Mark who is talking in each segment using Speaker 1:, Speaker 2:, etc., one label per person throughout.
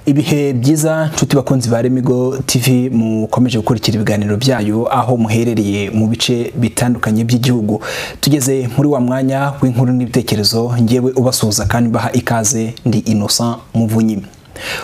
Speaker 1: ibihe byiza nshuti bakunzi ba remigo tv mukomeje gukurikira ibiganiro byayo aho muherereye mu bice bitandukanye by'igihugu tugeze muri wa mwanya w'inkuru n'ibitekerezo ngewe ubasuhuza kandi mbaha ikaze ndi innocent muvunyime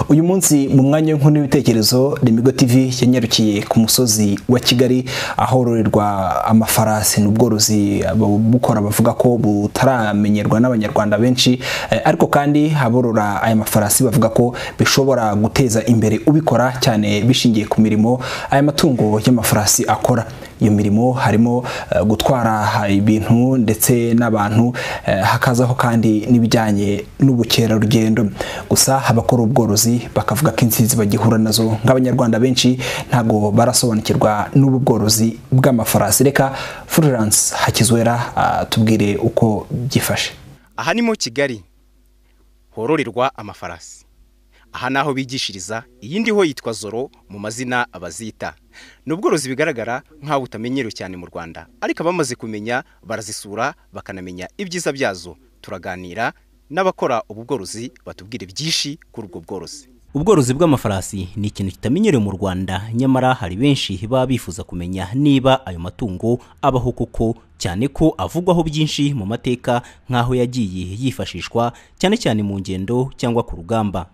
Speaker 1: uyu munsi mu mwanya w'inkuru n'ibitekerezo remigo tv yanyarukiye ku musozi wa kigali ahororerwa amafarasi ni ubworozi bukora bavuga ko butaramenyerwa n'abanyarwanda benshi Eh, ariko kandi aborora aya mafarasi bavuga ko bishobora guteza imbere ubikora cyane bishingiye ku mirimo aya matungo y'amafarasi akora iyo mirimo harimo eh, gutwara ibintu ndetse n'abantu eh, hakazaho kandi n'ibijyanye n'ubukerarugendo gusa abakora ubworozi bakavuga ko insinzi bagihura nazo nk'abanyarwanda benshi ntabwo barasobanukirwa n'ubu bworozi bw'amafarasi reka Florence Hakizwera ah, tubwire uko byifashe
Speaker 2: aha ni mu kigali hororerwa amafarasi aha ni aho bigishiriza iyi ndiho yitwa zoro mu mazina abazita ni ubworozi bigaragara nk'aho butamenyerewe cyane mu rwanda ariko abamaze kumenya barazisura bakanamenya ibyiza byazo turaganira n'abakora ubu bworozi batubwire byinshi kuri ubwo bworozi
Speaker 3: Ubworozi bw'amafarasi ni ikintu kitamenyerewe mu Rwanda nyamara hari benshi baba bifuza kumenya niba ayo matungo abaho koko cyane ko avugwaho byinshi mu mateka nk'aho yagiye yifashishwa cyane cyane mu ngendo cyangwa ku rugamba.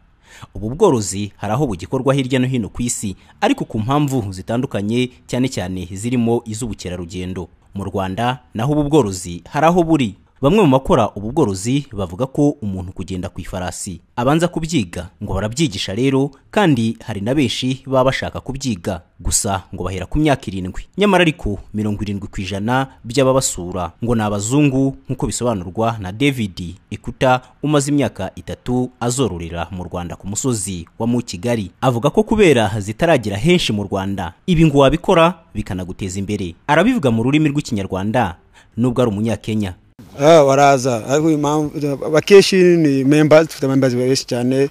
Speaker 3: Ubu bworozi hari aho bugikorwa hirya no hino ku isi ariko ku mpamvu zitandukanye cyane cyane zirimo iz'ubukerarugendo. Mu Rwanda naho ubu bworozi hari aho buri. Bamwe mu bakora ubu bworozi bavuga ko umuntu kugenda ku ifarasi abanza kubyiga ngo barabyigisha rero kandi hari na benshi baba bashaka kubyiga gusa ngo bahera ku myaka irindwi nyamara ariko mirongo irindwi ku ijana by'ababasura ngo ni abazungu nk'uko bisobanurwa na David Ekuta umaze imyaka itatu azororera mu Rwanda ku musozi wa mu Kigali avuga ko kubera zitaragira henshi mu Rwanda ibi ngo wabikora bikanaguteza imbere arabivuga mu rurimi rw'ikinyarwanda nubwo ari umunyakenya
Speaker 4: Ah, baraza ariko uyu mpamvu abakeshi ni members dufite members benshi cyane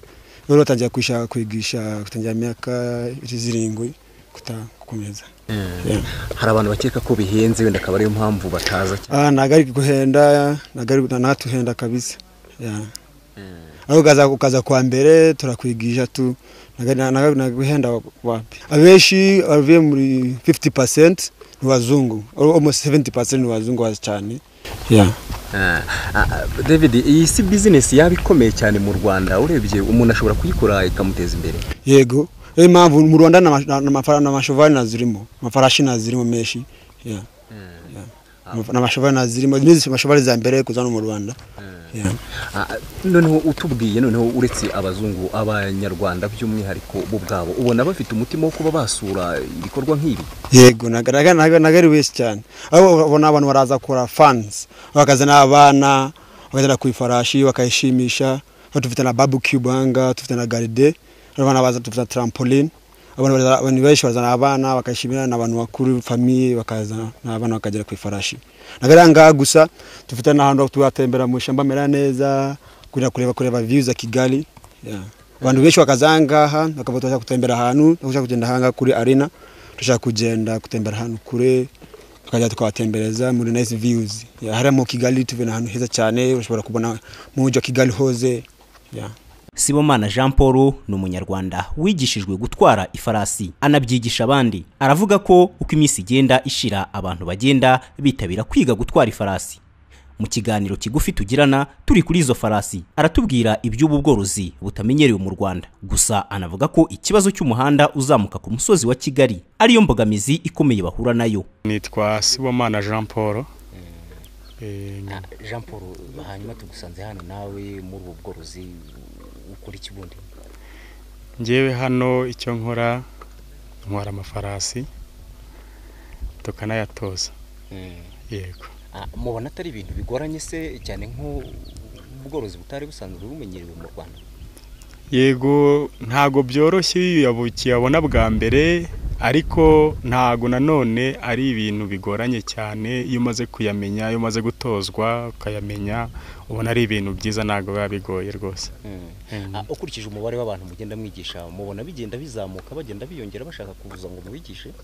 Speaker 4: rero batangiye kwishaka kwigisha gutangira imyaka zirindwi kutakomeza Yeah.
Speaker 5: hari abantu bakeka ko bihenze wenda akaba ariyo mpamvu bataza cyane
Speaker 4: Ah, ntabwo ari guhenda ntabwo ari ntatuhenda kabisa Yeah. ariko ukaza ukaza kwa mbere turakwigisha tu ntabwo ari- ntabwo ari- ntabwo guhenda wapi abenshi bavuye muri 50 percent ni wazungu almost 70 percent ni wazungu bazi cyane Yeah.
Speaker 5: Ah, ah, ah, david iyi si bizinesi yaba ikomeye cyane mu rwanda urebye umuntu ashobora kuyikora ikamuteza imbere
Speaker 4: yego niyo mpamvu mu rwanda n'amashovari nazirimo amafarashi nazirimo menshi Yeah. Yeah. n'amashovari nazirimo nizi amashovari za mbere kuza no mu rwanda Yeah.
Speaker 5: Ah, ah, noneho utubwiye noneho uretse abazungu abanyarwanda by'umwihariko bo ubwabo ubona bafite umutima wo kuba basura ibikorwa nk'ibi
Speaker 4: yego ntago ntago- ntago- ntago ari benshi cyane aho ubona abantu baraza kora fans bakazana abana bakazana ku ifarashi bakayishimisha Hano dufite na barbecue banga dufite na garide abana baza dufite na trampoline abantu baraza- abantu benshi bazana abana bakayishimira n'abantu bakuru famiye bakazana n'abana bakagera ku ifarashi ntago ari aha ngaha gusa dufite n'ahantu tuhatembera mu ishyamba amera neza kureba kureba kureba views za kigali Yeah. abantu benshi bakaza aha ngaha bakaba bashaka gutembera ahantu bashaka kugenda aha ngaha kuri arena dushaka kugenda gutembera ahantu kure tukajya tukabatembereza muri nice views Ya, hariya mu kigali tubona ahantu heza cyane ushobora kubona mu mujyi wa kigali hose Ya.
Speaker 3: Sibomana Jean Paul ni umunyarwanda wigishijwe gutwara ifarasi anabyigisha abandi aravuga ko uko iminsi igenda ishira abantu bagenda bitabira kwiga gutwara ifarasi mu kiganiro kigufi tugirana turi kuri izo farasi aratubwira iby'ubu bworozi butamenyerewe mu Rwanda gusa anavuga ko ikibazo cy'umuhanda uzamuka ku musozi wa Kigali ariyo mbogamizi ikomeye bahura nayo
Speaker 6: nitwa sibomana jean paul Eh,
Speaker 3: Jean Paul hanyuma tugusanze hano nawe muri ubu bworozi ukora iki bundi
Speaker 6: njyewe hano icyo nkora ntwara amafarasi tukanayatoza yego
Speaker 2: Ah, mubona atari ibintu bigoranye se cyane nk'ubworozi butari busanzwe bumenyerewe mu rwanda
Speaker 6: yego ntago byoroshye iyo uyabu- ukiyabona bwa mbere ariko ntago nanone ari ibintu bigoranye cyane iyo umaze kuyamenya iyo umaze gutozwa ukayamenya ubona ari ibintu byiza ntago biba bigoye rwose Mm.
Speaker 2: Ah, ukurikije umubare w'abantu mugenda mwigisha mubona bigenda bizamuka bagenda biyongera bashaka kuza ngo mubigishe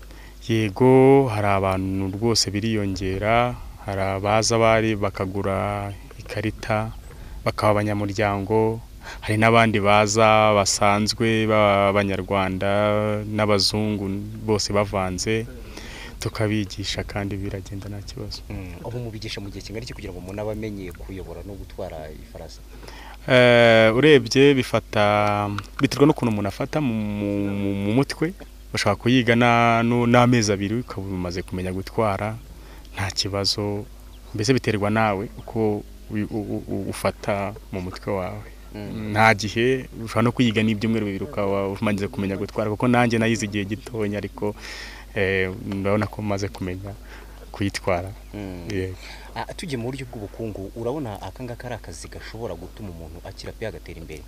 Speaker 6: yego hari abantu rwose biriyongera hari abaza bari bakagura ikarita bakaba abanyamuryango hari n'abandi baza basanzwe b'abanyarwanda n'abazungu bose bavanze tukabigisha kandi biragenda nta kibazo
Speaker 2: ubu mubigisha mu gihe kingana iki kugira ngo umuntu abe amenye kuyobora no gutwara ifarasa
Speaker 6: Eh, urebye bifata biterwa n'ukuntu umuntu afata mu mu- mu mutwe ushobora kuyiga na- nu- n'amezi abiri ukaba umaze kumenya gutwara nta kibazo mbese biterwa nawe uko wi- u- u- u- ufata mu mutwe wawe nta gihe ushobora no kuyiga n'ibyumweru bibiri ukaba umaze kumenya gutwara kuko nanjye nayize igihe gitoya ariko eh, ndabona ko maze kumenya kuyitwara Yego.
Speaker 2: Ah, tugiye mu buryo bw'ubukungu urabona akangaka ari akazi gashobora gutuma umuntu akira pe agatera imbere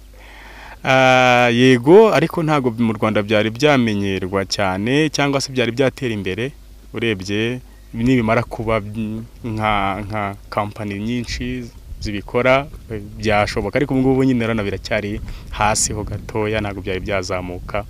Speaker 6: Ah, yego ariko ntabwo mu rwanda byari byamenyerwa cyane cyangwa se byari byatera imbere urebye nibimara kuba by- nka nka kampani nyinshi zibikora eh, byashoboka ariko ubu ngubu nyine urabona biracyari hasi ho gatoya ntabwo byari byazamuka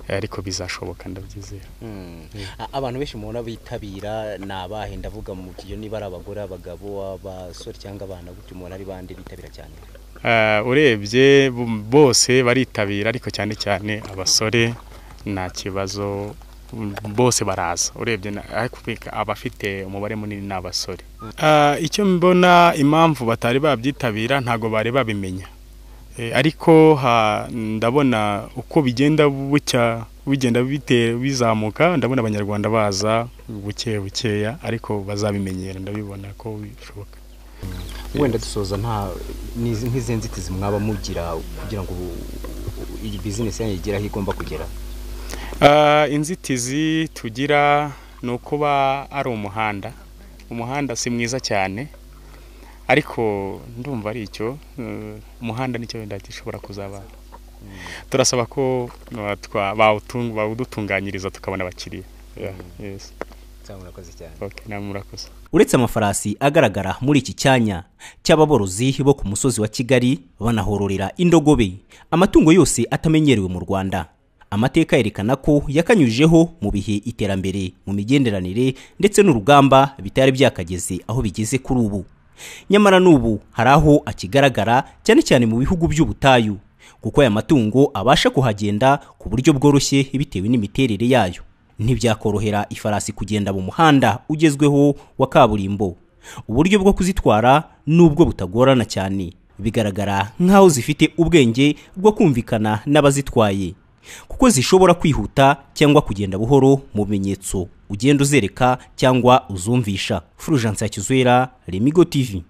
Speaker 6: eh, ariko bizashoboka ndabyizera
Speaker 2: Mm. A- abantu benshi mubona bitabira ni abahe ndavuga mu kigero niba ari abagore abagabo abasore cyangwa abana gutyo mubona ari bande bitabira cyane
Speaker 6: Eh, urebye bu- bose baritabira ariko cyane cyane abasore nta kibazo mm, bose baraza urebye na- ariko ubika- abafite umubare munini ni abasore Eh, icyo mbona impamvu batari babyitabira ntabwo bari babimenye Eh, ariko ha- ndabona uko bigenda bucya bigenda bite- bizamuka ndabona abanyarwanda baza buke bukeya ariko bazabimenyera ndabibona ko bishoboka
Speaker 2: wenda dusoza nta n'izi- nk'izi nzitizi mwaba mugira kugira ngo ubu- iyi bizinesi yanyu igere aho igomba kugera
Speaker 6: Ah, inzitizi tugira ni ukuba ari umuhanda umuhanda si mwiza cyane ariko ndumva ari icyo eh, umuhanda nicyo wenda gishobora kuzaba turasaba ko eh, twa- bawutung- bawudutunganyiriza tukabona abakiriya Yeah, yes.
Speaker 2: cyangwa murakoze cyane
Speaker 6: okay, namwe murakoze
Speaker 3: uretse amafarasi agaragara muri iki cyanya cy'ababorozi bo ku musozi wa kigali banahororera indogobe amatungo yose atamenyerewe mu rwanda amateka yerekana ko yakanyujijeho mu bihe iterambere mu migenderanire ndetse n'urugamba bitari byakageze aho bigeze kuri ubu nyamara n'ubu hari aho akigaragara cyane cyane mu bihugu by'ubutayu kuko aya matungo abasha kuhagenda ku buryo bworoshye bitewe n'imiterere yayo ntibyakorohera ifarasi kugenda mu muhanda ugezweho wa kaburimbo uburyo bwo kuzitwara nubwo butagorana cyane bigaragara nk'aho zifite ubwenge bwo kumvikana n'abazitwaye kuko zishobora kwihuta cyangwa kugenda buhoro mu bimenyetso ugenda uzereka cyangwa uzumvisha furujansi ya kizwera remigo tv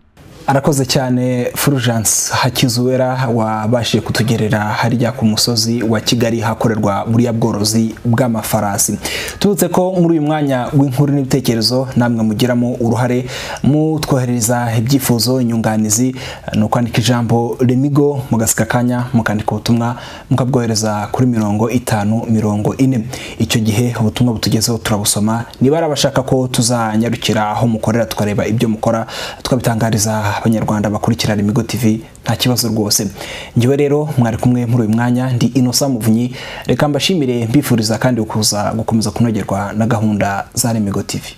Speaker 1: arakoze cyane Fulgence Hakizuwera wabashije kutugerera harya ku musozi wa Kigali hakorerwa buriya bworozi bw'amafarasi tubutse ko muri uyu mwanya w'inkuru n'ibitekerezo namwe mugiramo uruhare mutwoherereza ibyifuzo inyunganizi ni ukwandika ijambo remigo mugasika akanya mukandika ubutumwa mukabwohereza kuri mirongo itanu mirongo ine icyo gihe ubutumwa butugezeho turabusoma niba ari abashaka ko tuzanyarukira aho mukorera tukareba ibyo mukora twabitangariza abanyarwanda bakurikira remigo tv nta kibazo rwose njyewe rero mwari kumwe muri uyu mwanya ndi inosa muvunyi reka mbashimire mbifuriza kandi kuza gukomeza kunogerwa na gahunda za remigo tv